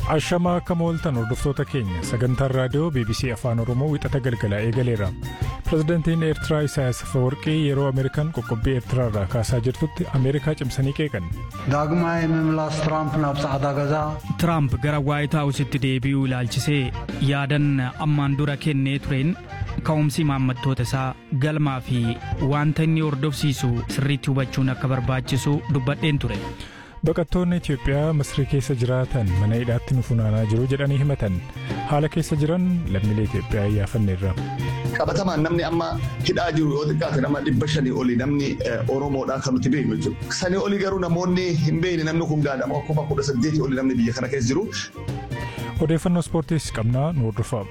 Ashamaa akka mooltan hordoftoota keenya sagantaan raadiyoo BBC Afaan Oromoo wixata galgalaa eegaleera. Pireezidantiin Eertiraa Isaayyaas Afeworqii yeroo Ameerikaan qoqqobbii Eertiraarraa kaasaa jirtutti Ameerikaa cimsanii qeeqan. ዳግማይ ምምላስ ትራምፕ ናብ ጻዕዳ ገዛ Tiraamp gara Waayit Haawusitti deebi'uu ilaalchisee yaadan ammaan dura kennee tureen ka'umsi maammattoota isaa galmaa fi wanta inni hordofsiisu sirriitti hubachuun akka barbaachisu dubbadheen ture. Baqattoonni Itiyoophiyaa Misrii keessa jiraatan mana hidhaatti nu funaanaa jiru jedhanii himatan. Haala keessa jiran lammiilee Itiyoophiyaa iyyaafanneerra. qabatamaan namni amma hidhaa jiru yoo xiqqaate nama dhibba shanii oli namni Oromoodhaa kan nuti beeknu jechuudha. Sanii oli garuu namoonni hin beekne namni kun gaadhama kuma kudha saddeetii oli namni biyya kana keessa jiru. Odeeffannoo ispoortiis qabnaa nu hordofaa.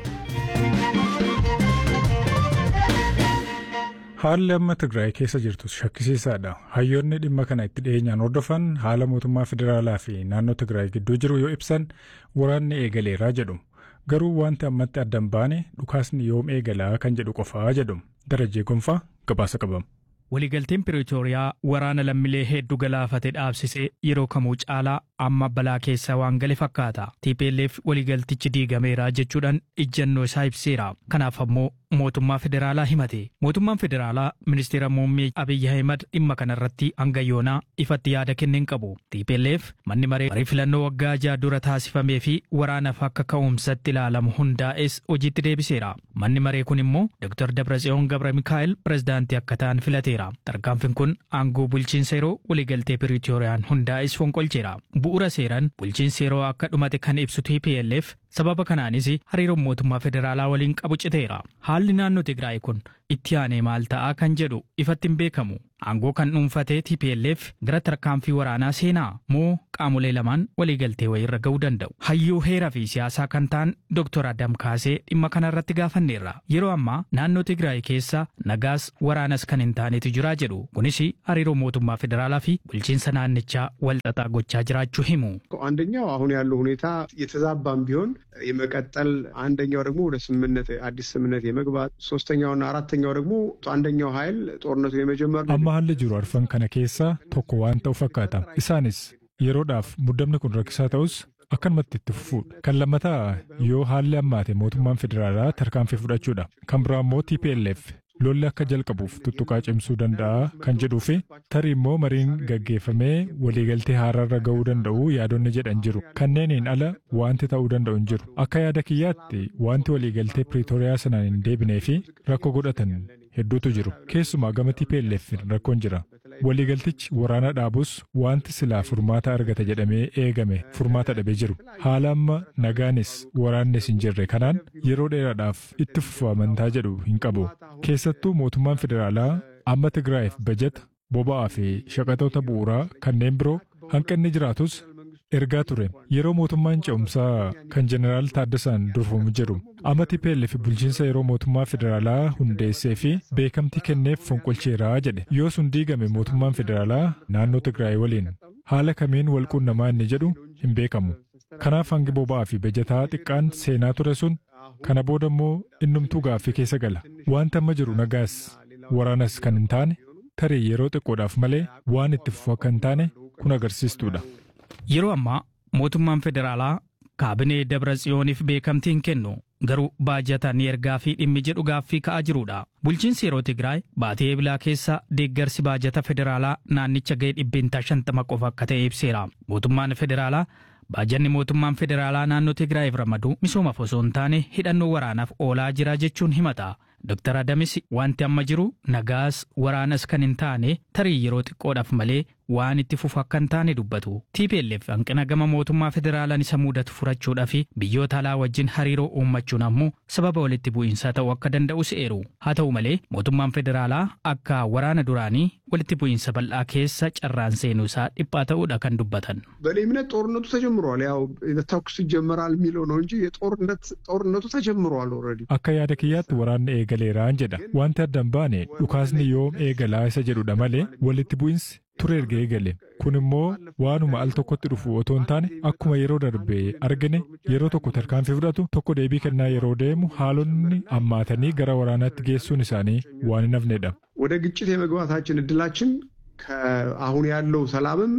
Haalli amma Tigraay keessa jirtus shakkisiisaadha. Hayyoonni dhimma kana itti dhiyeenyaan hordofan haala mootummaa federaalaa fi naannoo Tigraay gidduu jiru yoo ibsan waraanni eegaleeraa jedhu. Garuu wanti ammatti addan baane dhukaasni yoom eegalaa kan jedhu qofaa jedhu. Darajee Gonfaa gabaasa qabama. Waliigalteen Piriitooriyaa waraana lammiilee hedduu galaafate dhaabsisee yeroo kamuu caalaa amma balaa keessa waan gale fakkaata. TPLF waliigaltichi diigameera jechuudhaan ijjannoo isaa ibseera. Kanaaf ammoo mootummaa federaalaa himate. Mootummaan federaalaa ministeera muummee Abiyyi Ahimad dhimma kanarratti hanga yoonaa ifatti yaada kenneen qabu. TPLF manni maree marii filannoo waggaa ja'a dura taasifamee fi waraanaaf akka ka'umsatti ilaalamu hundaa'es hojiitti deebiseera. Manni maree kun immoo Dr. Dabratsiyoon Gabra Mikaa'el pirezidaantii akka ta'an filateera. Tarkaanfiin kun aangoo bulchiinsa yeroo waliigaltee Piriitooriyaan hundaa'es fonqolcheera. Bu'uura seeraan bulchiinsi yeroo akka dhumate kan ibsu TPLF sababa kanaanis hariiroon mootummaa federaalaa waliin qabu citeera. Haalli naannoo Tigraay kun itti aanee maal ta'aa kan jedhu ifatti hin beekamu. Aangoo kan dhuunfatee TPLF gara tarkaanfii waraanaa seenaa moo qaamolee lamaan waliigaltee wayirra ga'uu danda'u. Hayyuu heeraa fi siyaasaa kan ta'an Dr. Adam Kaasee dhimma kanarratti gaafanneerra. Yeroo ammaa naannoo Tigraay keessa nagaas waraanas kan hin taanetu jira jedhu. Kunis hariiroo mootummaa federaalaa fi bulchiinsa naannichaa walxaxaa gochaa jiraachuu himu. አንደኛው አሁን ያለው ሁኔታ የተዛባም ቢሆን የመቀጠል አንደኛው ደግሞ ወደ ስምምነት አዲስ ስምምነት የመግባት ሶስተኛውና አራተኛው ደግሞ አንደኛው ኃይል ጦርነቱ የመጀመር Amma haalli jiru arfan kana keessaa tokko waan ta'u fakkaata. Isaanis yeroodhaaf muddamni kun rakkisaa ta'us akkanumatti itti fufuudha. Kan lammataa yoo haalli ammaate mootummaan federaalaa tarkaanfii fudhachuudha. Kan biraa immoo TPLF lolli akka jalqabuuf tuttuqaa cimsuu danda'a kan jedhuu fi tarii immoo mariin gaggeeffamee waliigaltee haaraarra ga'uu danda'u yaadonni jedhan jiru. Kanneeniin ala wanti ta'uu danda'u hin jiru. Akka yaada kiyyaatti wanti waliigaltee Piriitooriyaa sanaan hin deebinee fi rakkoo godhatan hedduutu jiru. Keessumaa gama TPLF rakkoon jira. Waliigaltichi waraana dhaabus wanti silaa furmaata argata jedhamee eegame furmaata dhabee jiru. Haala amma nagaanis waraannis hin jirre kanaan yeroo dheeraadhaaf itti fufu amantaa jedhu hin qabu. Keessattuu mootummaan federaalaa amma Tigraayiif bajata boba'aa fi shaqatoota bu'uuraa kanneen biroo hanqinni jiraatus ergaa ture. Yeroo mootummaan ce'umsaa kan jeneraal Taaddasaan durfamu jiru. Amma TPLF bulchiinsa yeroo mootummaa federaalaa hundeessee fi beekamtii kenneef fonqolcheeraa jedhe. Yoo sun diigame mootummaan federaalaa naannoo Tigraay waliin haala kamiin wal quunnamaa inni jedhu hin beekamu. Kanaaf hangi boba'aa fi bajataa xiqqaan seenaa ture sun kana booda immoo innumtuu gaaffii keessa gala. Wanta amma jiru nagaas waraanas kan hin taane tarii yeroo xiqqoodhaaf malee waan itti fufu akka hin taane kun agarsiistuudha. Yeroo ammaa mootummaan federaalaa kaabinee Dabratsiyooniif beekamtii hin kennu garuu baajata ni ergaa fi dhimmi jedhu gaaffii ka'aa jirudha. Bulchiinsi yeroo Tigraay baatii eebilaa keessa deeggarsi baajata federaalaa naannicha ga'ee dhibbeentaa shantama qofa akka ta'e ibseera. Mootummaan federaalaa baajanni mootummaan federaalaa naannoo Tigraayiif ramadu misoomaaf osoo hin taane hidhannoo waraanaaf oolaa jira jechuun himata. Dr. Adamis wanti amma jiru nagaas waraanas kan hin taane tarii yeroo xiqqoodhaaf malee waan itti fufu akka hin taane dubbatu. TPLF hanqina gama mootummaa federaalaan isa mudatu furachuudhaa fi biyyoota alaa wajjin hariiroo uummachuun ammoo sababa walitti bu'iinsaa ta'uu akka danda'u se'eeru. Haa ta'u malee mootummaan federaalaa akka waraana duraanii walitti bu'iinsa bal'aa keessa carraan seenuu isaa dhiphaa ta'uudha kan dubbatan. በእኔ እምነት ጦርነቱ ተጀምሯል። ያው ተኩስ ይጀመራል የሚለው ነው እንጂ የጦርነት ጦርነቱ ተጀምሯል ኦልሬዲ። Akka yaada kiyyaatti waraanni eegaleeraan jedha. Wanti adda hin baane dhukaasni yoom eegalaa isa jedhudha malee walitti bu'insi ture erga eegale. Kun immoo waanuma al tokkotti dhufu otoo hin taane akkuma yeroo darbe argine yeroo tokko tarkaanfii fudhatu tokko deebii kennaa yeroo deemu haalonni ammaatanii gara waraanaatti geessuun isaanii waan hin hafnedha. ወደ ግጭት የመግባታችን እድላችን ከአሁን ያለው ሰላምም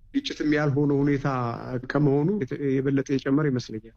ግጭትም ያልሆነ ሁኔታ ከመሆኑ የበለጠ የጨመረ ይመስለኛል።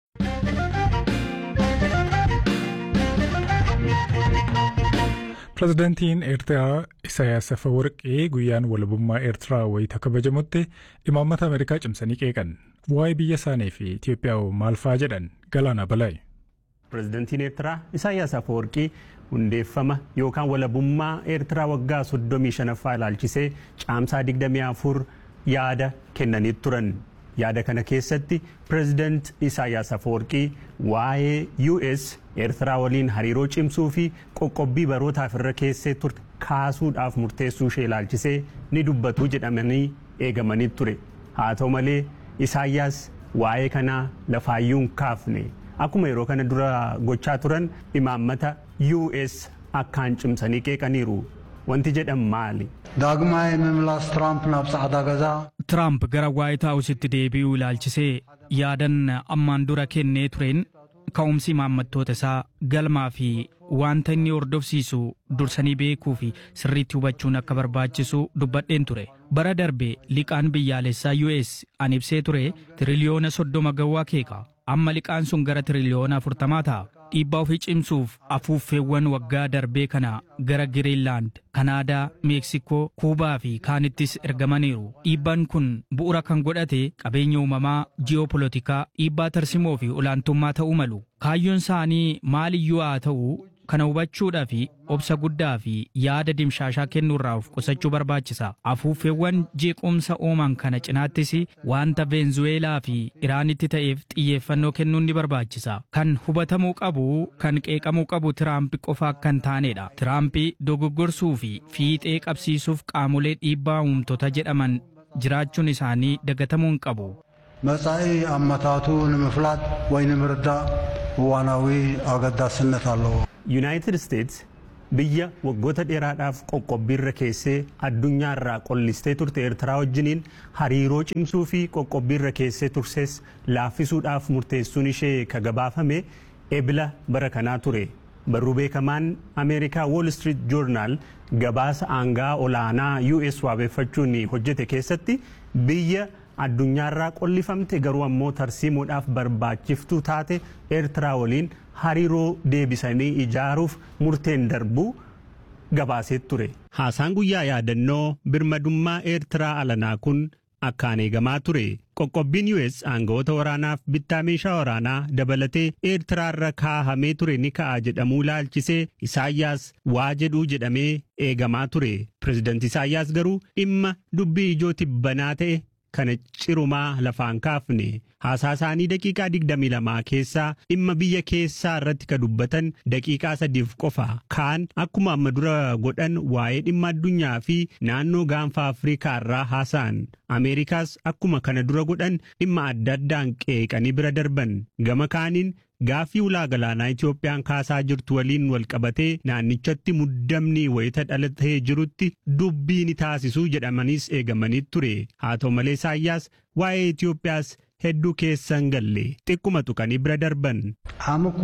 Pireezidaantiin Eertiraa Isaayyaas Afeworqii guyyaan walabummaa Eertiraa wayita kabajamutti imaammata Ameerikaa cimsanii qeeqan. Waa'ee biyya isaanii fi Itoophiyaa maal fa'aa jedhan Galaana Balaayi. Pireezidaantiin Eertiraa Isaayyaas Afeworqii hundeeffama yookaan walabummaa Eertiraa waggaa 35ffaa ilaalchisee caamsaa 24 yaada kennanii turan. Yaada kana keessatti pireezidaant Isaayyaas Afeworqii waa'ee US Eertiraa waliin hariiroo cimsuu fi qoqqobbii barootaaf irra keessee turte kaasuudhaaf murteessuu ishee ilaalchisee ni dubbatu jedhamanii eegamanii ture. Haa ta'u malee Isaayyaas waa'ee kanaa lafaayyuu hin kaafne. Akkuma yeroo kana dura gochaa turan imaammata US akkaan cimsanii qeeqaniiru. Wanti jedhan maali? ዳግማይ ምምላስ ትራምፕ ናብ ጻዕዳ ገዛ Tiraamp gara Waayit Haawusitti deebi'uu ilaalchisee yaadan ammaan dura kennee tureen ka'umsi imaammattoota isaa galmaa fi wanta inni hordofsiisu dursanii beekuu fi sirriitti hubachuun akka barbaachisu dubbadheen ture. Bara darbe liqaan biyyaalessaa US an ibsee ture tiriliyoona soddoma gawwaa keeka. Amma liqaan sun gara tiriliyoona afurtamaa ta'a. Dhiibbaa ofii cimsuuf afuuffeewwan waggaa darbee kana gara Giriinlaand, Kanaadaa, Meeksikoo, Kuubaa fi kaanittis ergamaniiru. Dhiibbaan kun bu'uura kan godhate qabeenya uumamaa, ji'opolitikaa, dhiibbaa tarsimoo fi olaantummaa ta'uu malu. Kaayyoon isaanii maaliyyuu haa ta'u kana hubachuudhaa fi obsa guddaa fi yaada dimshaashaa kennuurraa of qusachuu barbaachisa. Afuuffeewwan jeequmsa uuman kana cinaattis wanta Veenzuweelaa fi Iraanitti ta'eef xiyyeeffannoo kennuun ni barbaachisa. Kan hubatamuu qabu kan qeeqamuu qabu Tiraamp qofa akka hin taanedha. Tiraamp dogoggorsuu fi fiixee qabsiisuuf qaamolee dhiibbaa uumtota jedhaman jiraachuun isaanii dagatamuu hin qabu. መጻኢ ኣመታቱ ንምፍላጥ ወይ ንምርዳእ እዋናዊ ኣገዳስነት ኣለዎ Yuunaayitid Isteets biyya waggoota dheeraadhaaf qoqqobbiirra keessee addunyaarraa qollistee turte Eertiraa wajjiniin hariiroo cimsuu fi qoqqobbiirra keessee turses laaffisuudhaaf murteessuun ishee kagabaafame ebila bara kanaa ture. Barruu beekamaan Ameerikaa Wall Street Journal gabaasa aangaa olaanaa US waabeeffachuun hojjete keessatti biyya addunyaarraa qollifamte garuu ammoo tarsiimuudhaaf barbaachiftuu taate Eertiraa waliin hariiroo deebisanii ijaaruuf murteen darbuu gabaasee ture. Haasaan guyyaa yaadannoo birmadummaa Eertiraa alanaa kun akkaan eegamaa ture. Qoqqobbiin US aangawoota waraanaaf bittaa meeshaa waraanaa dabalatee Eertiraarra kaahamee ture ni ka'a jedhamuu ilaalchisee Isaayyaas waa jedhuu jedhamee eegamaa ture. Pireezidanti Isaayyaas garuu dhimma dubbii ijoo tibbanaa ta'e kana cirumaa lafaan kaafne haasaa isaanii daqiiqaa 22 keessaa dhimma biyya keessaa irratti ka dubbatan daqiiqaa sadiif qofa kaan akkuma amma dura godhan waa'ee dhimma addunyaa fi naannoo gaanfa afriikaa irraa haasa'an ameerikaas akkuma kana dura godhan dhimma adda addaan qeeqanii bira darban gama kaaniin gaaffii ulaa galaanaa Itoophiyaan kaasaa jirtu waliin wal qabatee naannichatti muddamni wayita dhalatee jirutti dubbii ni taasisuu jedhamaniis eegamanii ture. Haa ta'u malee Isaayyaas waa'ee Itoophiyaas hedduu keessa hin galle xiqquma tuqanii bira darban. ዓም እኳ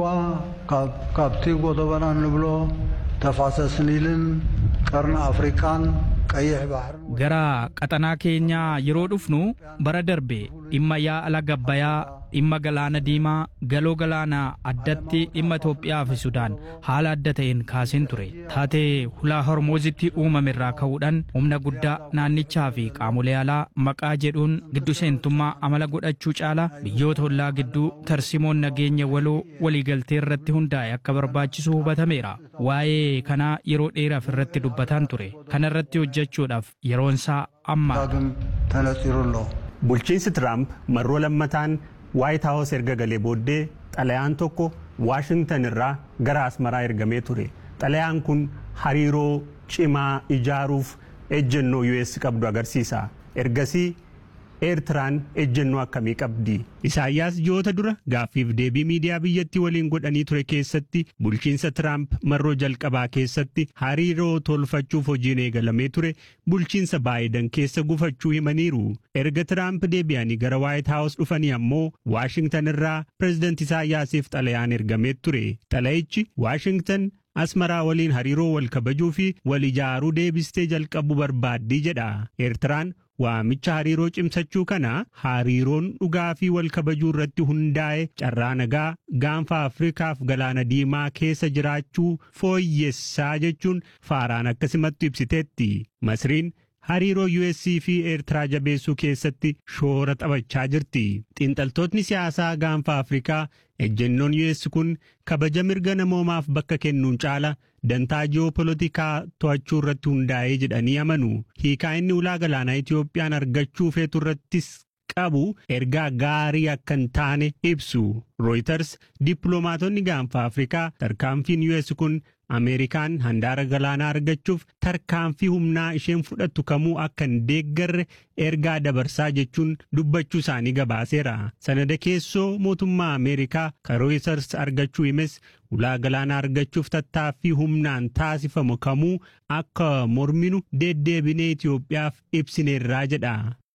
ካብቲ ጎደበና ንብሎ ተፋሰስ ኒልን ቀርኒ ኣፍሪካን ቀይሕ ባሕርን Gara qaxanaa keenyaa yeroo dhufnu bara darbe dhimma yaa'a laga Abbayyaa, dhimma galaana diimaa, galoo galaanaa addatti dhimma Itoophiyaa fi Sudaan haala adda ta'een kaaseen ture. Taatee hulaa Hormoozitti uumame irraa ka'uudhaan humna guddaa naannichaa fi qaamolee alaa maqaa jedhuun giddu seentummaa amala godhachuu caala biyyoota ollaa gidduu tarsimoon nageenya waloo waliigaltee irratti hundaa'e akka barbaachisu hubatameera. Waa'ee kanaa yeroo dheeraaf irratti dubbataan ture. Kana irratti hojjechuudhaaf yeroon isaa amma. ዳግም ተነፂሩ ኣሎ Bulchiinsi Tiraamp marroo lammataan Waayit Haawus erga galee booddee xalayaan tokko Waashingtan irraa gara Asmaraa ergamee ture. Xalayaan kun hariiroo cimaa ijaaruuf ejjennoo US qabdu agarsiisa. Ergasii Eertiraan ejjennoo akkamii qabdi? Isaayyaas ji'oota dura gaaffiif deebii miidiyaa biyyattii waliin godhanii ture keessatti bulchiinsa Tiraamp marroo jalqabaa keessatti hariiroo tolfachuuf hojiin eegalamee ture bulchiinsa Baayidan keessa gufachuu himaniiru. Erga Tiraamp deebi'anii gara Waayit Haawus dhufanii ammoo Waashingtan irraa pireezidanti Isaayyaasiif xalayaan ergamee ture. Xalayichi Waashingtan Asmaraa waliin hariiroo wal kabajuu fi wal ijaaruu deebistee jalqabuu barbaaddii jedha. Eertiraan waamicha hariiroo cimsachuu kana hariiroon dhugaa fi wal kabajuu irratti hundaa'e carraa nagaa gaanfa Afrikaaf galaana diimaa keessa jiraachuu fooyyessaa jechuun faaraan akkasumatti ibsiteetti. Masriin hariiroo US fi Eertiraa jabeessuu keessatti shoora taphachaa jirti. Xiinxaltootni siyaasaa gaanfa Afrikaa ejjennoon US kun kabaja mirga namoomaaf bakka kennuun caala dantaa ji'opolitikaa to'achuu irratti hundaa'ee jedhanii amanu. Hiikaa inni ulaa galaanaa Itiyoophiyaan argachuu feetu irrattis qabu ergaa gaarii akka hin taane ibsu. Reuters dippiloomaatonni gaanfa Afrikaa tarkaanfiin US kun Ameerikaan handaara galaanaa argachuuf tarkaanfii humnaa isheen fudhattu kamuu akka hin deeggarre ergaa dabarsaa jechuun dubbachuu isaanii gabaaseera. Sanada keessoo mootummaa Ameerikaa kan Reuters argachuu himes ulaa galaanaa argachuuf tattaaffii humnaan taasifamu kamuu akka morminu deddeebinee Itoophiyaaf ibsineerraa jedha.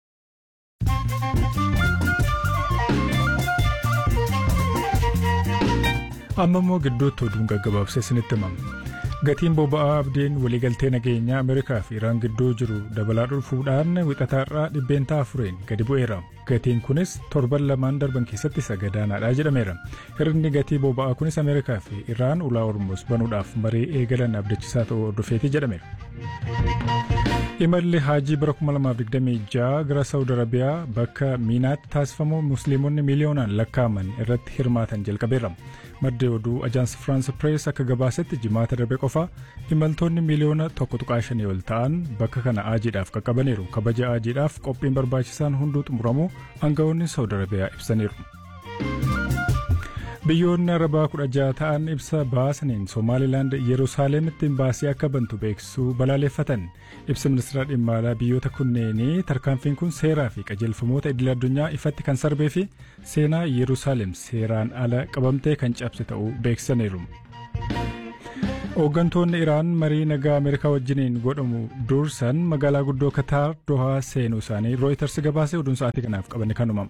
amma immoo gidduutti oduun gaggabaabsee isinitti himama. Gatiin boba'aa abdiin waliigaltee nageenyaa Ameerikaa fi Iraan gidduu jiru dabalaa dhufuudhaan wixataarraa dhibbeentaa afuriin gadi bu'eera. Gatiin kunis torban lamaan darban keessatti isa gadaanaadha jedhameera. Hirni gatii boba'aa kunis Ameerikaa fi Iraan ulaa Hormuuz banuudhaaf marii eegalan abdachiisaa ta'uu hordofeeti jedhameera. Imalli haajii bara 2026 gara Saawud Arabiyaa bakka Miinaatti taasifamu Musliimonni miiliyoonaan lakkaa'aman irratti hirmaatan jalqabeera. Maddi oduu Ajaansi Firaans Pirees akka gabaasetti jimaata darbe qofa imaltoonni miiliyoona tokko tuqaa shanii ol ta'an bakka kana aajiidhaaf qaqqabaniiru. Kabaja aajiidhaaf qophiin barbaachisaan hunduu xumuramuu aangawoonni Saawud Arabiyaa ibsaniiru. Biyyoonni Arabaa kudha jaha ta'an ibsa baasaniin Somaalilaand Yerusaalemitti baasii akka bantu beeksisuu balaaleffatan. Ibsa ministeera dhimma alaa biyyoota kunneenii tarkaanfiin kun seeraa fi qajeelfamoota idil addunyaa ifatti kan sarbee fi seenaa Yerusaalem seeraan ala qabamtee kan cabse ta'uu beeksisaniiru. Hooggantoonni Iraan marii nagaa Ameerikaa wajjiniin godhamu dursan magaalaa guddoo Kataar Dohaa seenuu isaanii Rooyiters gabaasee oduun sa'aatii kanaaf qabanne kanuma.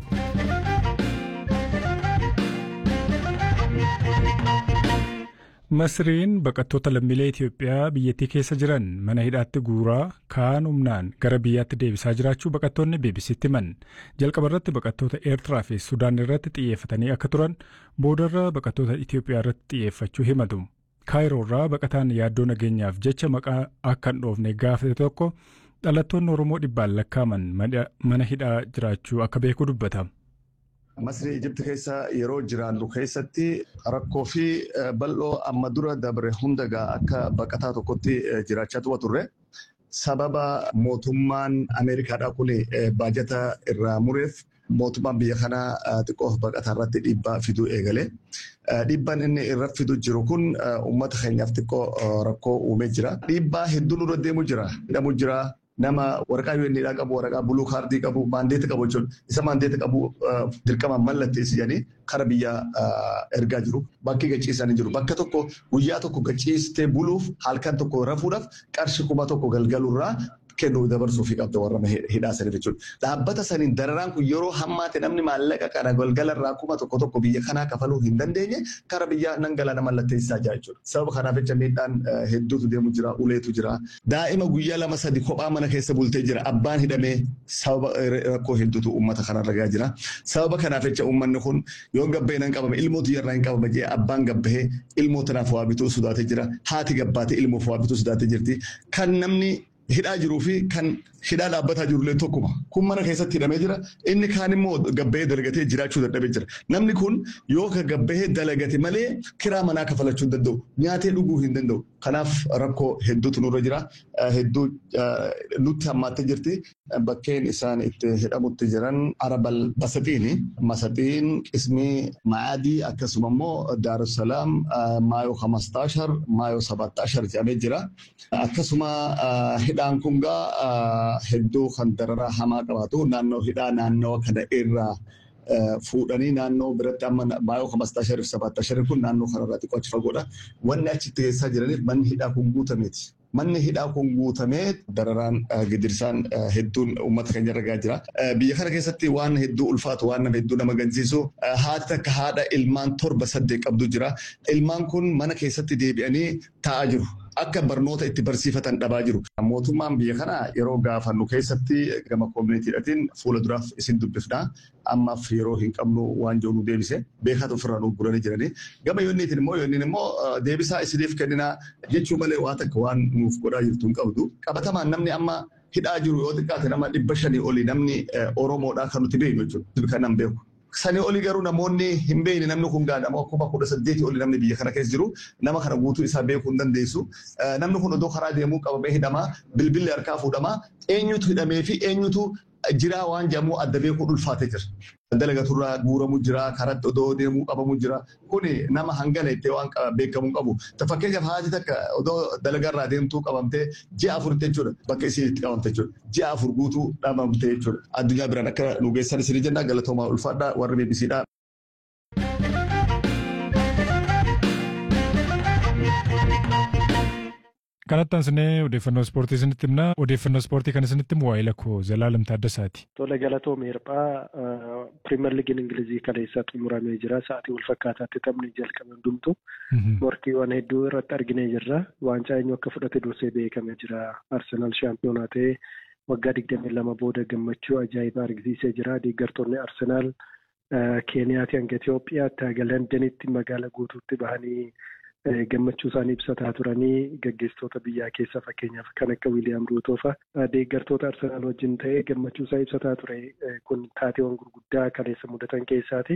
Masriin baqattoota lammiilee Itoophiyaa biyyattii keessa jiran mana hidhaatti guuraa kaan humnaan gara biyyaatti deebisaa jiraachuu baqattoonni BBC'tti himan. Jalqaba irratti baqattoota Eertiraa fi Sudaan irratti xiyyeeffatanii akka turan boodarra baqattoota Itoophiyaa irratti xiyyeeffachuu himatu. Kaayiroo irraa baqataan yaaddoo nageenyaaf jecha maqaa akka hin dhoofne gaafate tokko dhalattoonni Oromoo dhibbaan lakkaaman mana hidhaa jiraachuu akka beeku dubbata. Masrii Ijibti keessa yeroo jiraannu keessatti rakkoo fi bal'oo amma dura dabre hundagaa akka baqataa tokkotti jiraachaa tuba turre. Sababa mootummaan Ameerikaadhaa kun baajata irraa mureef mootummaan biyya kanaa xiqqoo baqataa irratti dhiibbaa fiduu eegale. Dhiibbaan inni irra fidu jiru kun uummata keenyaaf xiqqoo rakkoo uumee jira. Dhiibbaa hedduu nurra deemu jira. Hidhamu jira. nama waraqaa UN'dhaa qabu waraqaa buluu kaardii qabu maandeeta qabu jechuun isa maandeeta qabu dirqamaan mallatteessi jedhanii kara biyyaa ergaa jiru bakki gachiisanii jiru bakka tokko guyyaa tokko gachiistee buluuf halkan tokko rafuudhaaf qarshii kuma tokko galgalurraa kennuu dabarsuu fi qabda warra hidhaa saniif jechuudha. Dhaabbata saniin dararaan kun yeroo hammaate namni maallaqa kana galgalarraa kuma tokko tokko biyya kanaa kafaluu hin dandeenye kara biyyaa nan galaana mallatteessisaa jira jechuudha. Sababa kanaaf jecha miidhaan hedduutu deemu jira uleetu jira. Daa'ima guyyaa lama sadi kophaa mana keessa bultee jira abbaan hidhamee sababa rakkoo hedduutu uummata kana ragaa jira. Sababa kanaaf jecha uummanni kun yoo gabbahee nan qabame ilmootu yarraa hin qabame jee abbaan gabbahee ilmoo tanaaf waa bituu sodaatee jira. Haati gabbaatee ilmoof waa bituu sodaatee jirti. Kan namni hidhaa jiruu fi kan hidhaa dhaabbataa jirullee tokkuma. Kun mana keessatti hidhamee jira. Inni kaan immoo gabbahee dalagatee jiraachuu dadhabee jira. Namni kun yoo ka gabbahee dalagate malee kiraa manaa kafalachuu hin danda'u. Nyaatee dhuguu hin danda'u. Kanaaf rakkoo hedduutu nurra jira. Hedduu nutti hammaattee jirti. Bakkeen isaan itti hidhamutti jiran Arabal Basaxiini. Masaxiin qismii Maadii akkasuma immoo Daarussalaam Maayoo Hamastaashar Maayoo Sabattaashar jedhamee jira. Akkasuma hidhaan kun gaa hedduu kan dararaa hamaa qabaatu naannoo hidhaa naannoo kana irraa fuudhanii naannoo biratti amma maayoo hamastaa shariif sabaattaa shariif kun naannoo kanarraa xiqqoo achi fagoodha. Wanni achitti keessaa jiraniif manni hidhaa kun guutameeti. Manni hidhaa kun guutamee dararaan gidirsaan hedduun uummata keenya ragaa jira. Biyya kana keessatti waan hedduu ulfaatu waan nama hedduu nama gansiisu haati takka haadha ilmaan torba saddeet qabdu jira. Ilmaan kun mana keessatti deebi'anii taa'aa jiru. akka barnoota itti barsiifatan dhabaa jiru. Mootummaan biyya kana yeroo gaafannu keessatti gama koominitiidhatiin fuula duraaf isin dubbifnaa ammaaf yeroo hin qabnu waan jiru nu deebise beekatu ofirraa nu guranii jiranii. Gama yoonniitiin immoo yoonniin immoo deebisaa isiniif kenninaa jechuu malee waa takka waan nuuf godhaa jirtu hin qabdu. Qabatamaan namni amma hidhaa jiru yoo xiqqaate nama dhibba shanii olii namni Oromoodhaa kan nuti beeknu jechuudha. Kan nan beeku. Sanii olii garuu namoonni hin beekne namni kun gaadhama akkuma kudha saddeetii olii namni biyya kana keessa jiru nama kana guutuu isaa beekuu hin dandeessu. Namni kun odoo karaa deemuu qabamee hidhamaa bilbilli harkaa fuudhamaa eenyutu hidhamee fi eenyutu jiraa waan jedhamu adda beekuu ulfaatee jira. Dalagaturraa guuramuu jira, karatti odoo deemuu qabamuu jira. Kuni nama hangana itti waan beekamuu qabu. Fakkeenyaaf haati takka odoo dalagarraa deemtuu qabamtee ji'a afur jechuudha. Bakka isiin itti qabamte jechuudha. Ji'a afur guutuu dhabamte jechuudha. Addunyaa biraan akka nu geessan isin jenna galatoomaa ulfaadhaa warri beebisiidhaa. Kanatti aansinee odeeffannoo ispoortii isinitti himna. Odeeffannoo ispoortii kan isinitti himu waa'ee lakkoo Zalaalam Taaddasaati. Tole galatoom hirphaa piriimer liigiin Ingilizii kaleessa xumuramee jira. Sa'aatii wal fakkaataatti taphni jalqabe hundumtu. Morkiiwwan hedduu irratti arginee jirra. Waancaa eenyu akka fudhate dursee beekamee jira. Arsenaal shaampiyoonaa ta'ee waggaa digdamii lama booda gammachuu ajaa'ibaa argisiisee jira. Deeggartoonni Arsenaal Keeniyaatii hanga Itoophiyaatti haga Londanitti magaala guutuutti bahanii gammachuu isaanii ibsataa turanii gaggeessitoota biyyaa keessa fakkeenyaaf kan akka Wiiliyaam Ruutoo fa'a deeggartoota Arsenaal wajjin ta'ee gammachuu isaa ibsataa ture kun taateewwan gurguddaa kaleessa mudatan keessaati.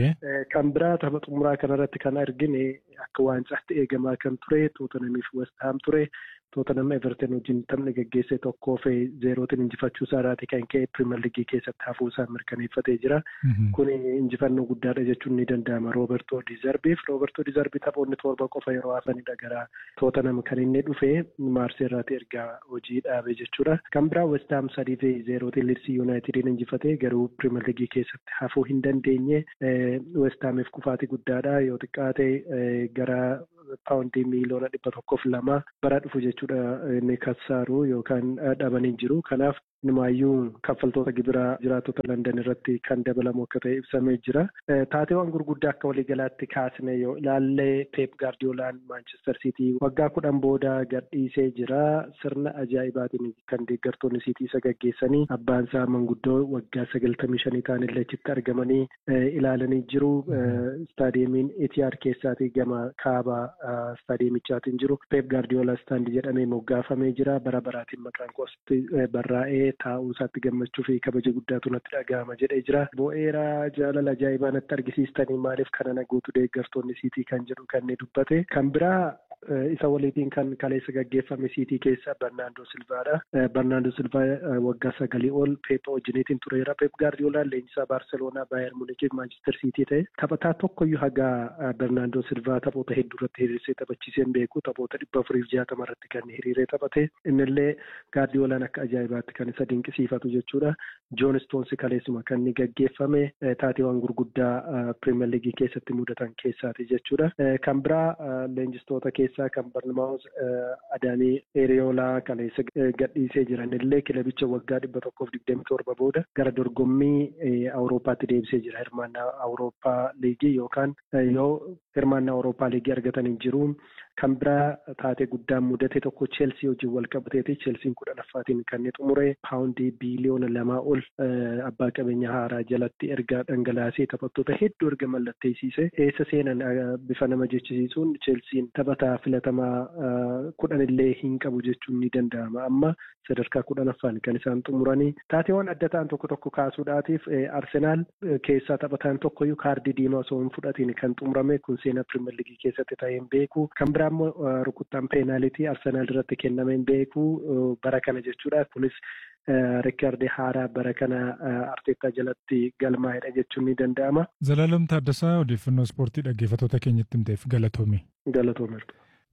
Kan biraa tapha xumuraa kanarratti kan argine akka waancaatti eegamaa kan ture Tootanamiif Westaam ture. Tootanam Everton wajjin taphni gaggeesse tokkoo fi zeerootiin injifachuu isaarraati kan ka'e piriimer liigii keessatti hafuu isaa mirkaneeffatee jira. Kun injifannoo guddaadha jechuun ni danda'ama. Roobertoo Dizarbiif Roobertoo Dizarbii taphoonni torba qofa yeroo hafanidha gara Tootanam kan inni dhufe Maarseerraati ergaa hojii dhaabe jechuudha. Kan biraa Westaam sadii fi zeerootiin Liidsii Yuunaayitediin injifatee garuu piriimer liigii keessatti hafuu hin dandeenye. Westaamiif kufaatii guddaadha yoo xiqqaate gara paawundii miiliyoona dhibba tokkoof lama bara dhufu jechuudha inni kassaaru yookaan dhabanii jiru. Kanaaf numaayyuu kaffaltoota gibiraa jiraattota London irratti kan dabalamu akka ta'e ibsamee jira. Taateewwan gurguddaa akka waliigalaatti kaasne yoo ilaalle Peep Gaardiyoolaan Maanchestar Siitii waggaa kudhan booda gadhiisee jira. Sirna ajaa'ibaatiin kan deeggartoonni Siitii isa gaggeessanii abbaan isaa manguddoo waggaa sagaltamii shanii ta'anillee achitti argamanii ilaalanii jiru. Istaadiyeemiin Etiyaad keessaatii gama kaaba istaadiyeemichaatiin jiru. Peep Gaardiyoolaa istaandii jedhamee moggaafamee jira. Bara baraatiin maqaan koostii barraa'ee taa'uu isaatti gammachuu fi kabaja guddaatu natti dhaga'ama jedhee jira. Bo'eera jaalala ajaa'ibaa natti argisiistanii maaliif kana na guutu deeggartoonni siitii kan jedhu kan inni dubbate. Kan biraa isa waliitiin kan kaleessa gaggeeffame siitii keessa Barnaandoo Silvaadha. Barnaandoo Silvaa waggaa sagalii ol Peep wajjiniitiin tureera. Peep Gaardiyoolaan leenjisaa Baarseloonaa Baayer Muunichiif Maanchister Siitii ta'e taphataa tokkoyyuu hagaa Barnaandoo Silvaa taphoota hedduu irratti hiriirsee taphachiisee hin beeku. Taphoota dhibba afurii fi jaatama irratti kan hiriiree taphate. Innillee Gaardiyoolaan akka ajaa'ibaatti kan isa dinqisiifatu jechuudha. Joon Stoonsi kaleessuma kan inni gaggeeffame taateewwan gurguddaa Pirimeer Liigii keessatti mudatan keessaati jechuudha. Kan biraa leenjistoota keessaa kan Barnamaawus Adaanii Eriyoolaa kaleessa gadhiisee jiran illee kilabicha waggaa dhibba tokkoof digdami torba booda gara dorgommii Awurooppaatti deebisee jira. Hirmaannaa Awurooppaa Liigii yookaan yoo hirmaannaa Awurooppaa Liigii argatanii jiru. Kan biraa taatee guddaan mudate tokko Cheelsii wajjin wal qabateeti. Cheelsiin kudhanaffaatiin kan inni xumure paawundii biiliyoona lamaa ol abbaa qabeenya haaraa jalatti erga dhangalaasee taphattoota hedduu erga mallatteessise. Eessa seenan bifa nama jechisiisuun Cheelsiin taphataa filatamaa kudhan illee hin qabu jechuun ni danda'ama. Amma sadarkaa kudhanaffaan kan isaan xumuranii. Taateewwan adda ta'an tokko tokko kaasuudhaatiif Arsenaal keessaa taphataan tokkoyyuu kaardii diimaa osoo hin fudhatiin kan xumurame kun seenaa Pirimeer Liigii keessatti ta'ee hin beeku. Kan biraa immoo rukuttaan peenaalitii Arsenaal irratti kenname hin beeku bara kana jechuudha. Kunis reekoordii haaraa bara kana Arteetaa jalatti galmaa'edha jechuun ni danda'ama. Zalaalam Taaddasaa odeeffannoo ispoortii dhaggeeffattoota keenyatti himteef galatoomi. Galatoomi.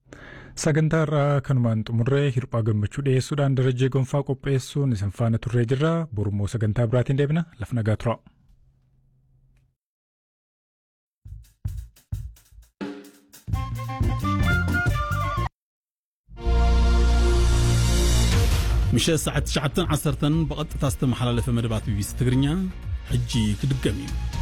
Sagantaa irraa kanumaan xumurree hirphaa gammachuu dhiyeessuudhaan darajee gonfaa qopheessuun isin faana turree jirra. Borummoo sagantaa biraatiin deebina. Lafa nagaa tura. ምሸት ሰዓት 9 10 ብቐጥታ ዝተመሓላለፈ መደባት ቢቢሲ ትግርኛ ሕጂ ክድገም እዩ